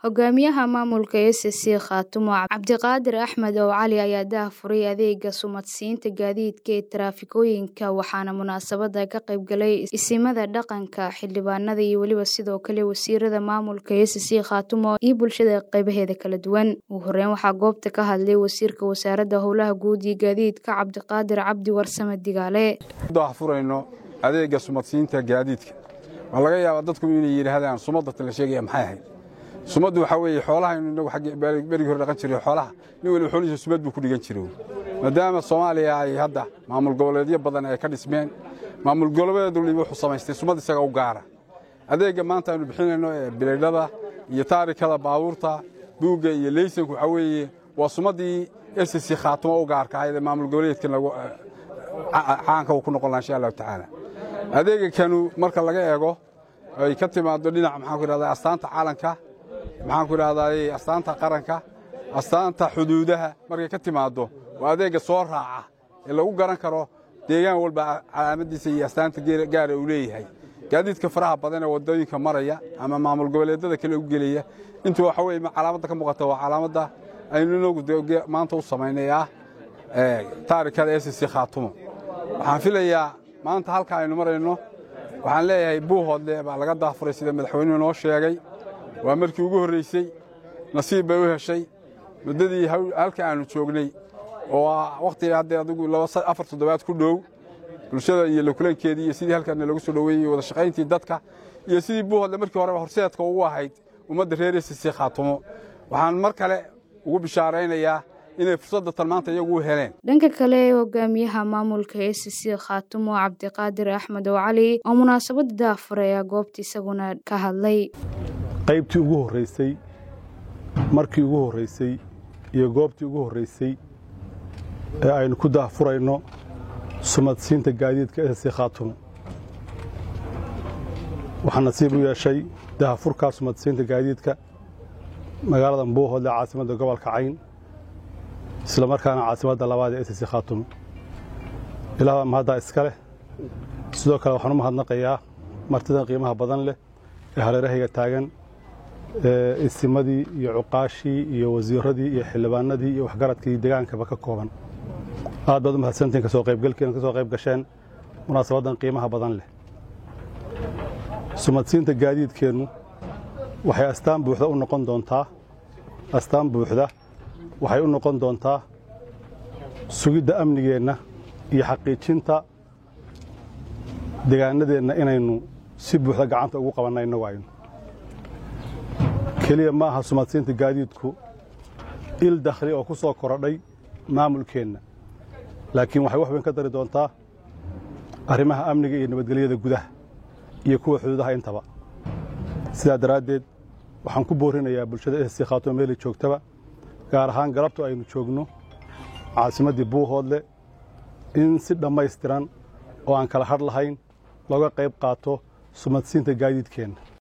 Hogaamiyaha maamulka SSC Khaatumo Cabdiqaadir Axmed oo Cali ayaa daahfuray adeega sumadsiinta gaadiidka ee taraafikooyinka waxaana munaasabada ka qayb galay isimada dhaqanka xildhibaanada iyo weliba sidoo kale wasiirada maamulka SSC Khaatumo iyo bulshada qaybaheeda kala duwan ugu horeyn waxaa goobta ka hadlay wasiirka wasaaradda howlaha guud iyo gaadiidka Cabdiqaadir Cabdi Warsame Digaale daahfurayno adeega sumadsiinta gaadiidka waa laga yaabaa dadku inay yidhaahdaan sumadata la sheegaya maxay ahayd sumaddu waxaa weeye xoolahaynu inagu xagga berigii hore dhaqan jiray xoolaha nin waliba xoolihiisa sumad buu ku dhigan jiray maadaama soomaaliya ay hadda maamul goboleedyo badan ay ka dhismeen maamul goboleed waliba wuxuu samaystay sumad isaga u gaara adeegga maanta aynu bixinayno ee bilaydhada iyo taarikada baabuurta buugga iyo leysanku waxaa weeye waa sumaddii SSC Khaatumo u gaarka ahayd ee maamul goboleedkan lagu caanka uu ku noqon lahaa insha allahu tacaala adeega kanu marka laga eego ay ka timaado dhinaca maxaan ku idhahdaa astaanta caalanka maxaan ku idhahdaa astaanta qaranka astaanta xuduudaha markay ka timaado waa adeegga soo raaca ee lagu garan karo deegaan walba calaamadiisa iyo astaanta gaara uu leeyahay gaadiidka faraha badan ee waddooyinka maraya ama maamul goboleedyada kale u gelaya intu waxa weye calaamadda ka muuqata waa calaamadda aynu inagu maanta u samaynay ah taarikada SSC Khaatumo waxaan filayaa maanta halka aynu marayno waxaan leeyahay buuhoodle baa laga daafuray sida madaxweynuhu noo sheegay waa markii ugu horraysay nasiib bay u heshay muddadii halka aanu joognay oo wakhtiga haddee adigu afar toddobaad ku dhow bulshada iyo lakulankeedii iyo sidii halkaana lagu soo dhoweeyey wada shaqayntii dadka iyo sidii buuhoodle markii horeba horseedka ugu ahayd ummadda reer SSC Khaatumo waxaan mar kale ugu bishaaraynayaa inay fursadda tan maanta iyagu u heleen dhanka kale hogaamiyaha maamulka SSC Khaatumo Cabdiqaadir Axmed oo Cali oo munaasabada daafuray ayaa goobta isaguna ka hadlay qaybtii ugu horreysay markii ugu horreysay iyo goobtii ugu horreysay ee aynu ku daahfurayno sumadsiinta gaadiidka SSC Khaatumo waxaa nasiib u yeeshay daahfurkaa sumadsiinta gaadiidka magaalada Buuhoodle caasimadda gobolka Cayn isla markaana caasimadda labaad ee SSC Khaatumo ilaah baa mahaddaa iska leh sidoo kale waxaan u mahadnaqayaa martidan qiimaha badan leh ee hareerahayga taagan ee isimadii iyo cuqaashii iyo wasiiradii iyo xildhibaanadii iyo waxgaradkii degaankaba ka kooban aad baad u mahadsantihin kasoo qaybgalkiina ka soo qayb gasheen munaasabaddan qiimaha badan leh sumadsiinta gaadiidkeennu waxay astaan buuxda u noqon doontaa astaan buuxda waxay u noqon doontaa sugidda amnigeenna iyo xaqiijinta degaanadeenna inaynu si buuxda gacanta ugu qabanna innagu aynu keliya ma aha sumadsiinta gaadiidku il dakhli oo ku soo korodhay maamulkeenna laakiin waxay wax weyn ka dari doontaa arrimaha amniga iyo nabadgelyada gudaha iyo kuwa xuduudaha intaba sidaa daraaddeed waxaan ku boorinayaa bulshada SSC Khaatumo meelay joogtaba gaar ahaan galabtu aynu joogno caasimaddii buuhoodle in si dhammaystiran oo aan kala hadh lahayn looga qayb qaato sumadsiinta gaadiidkeenna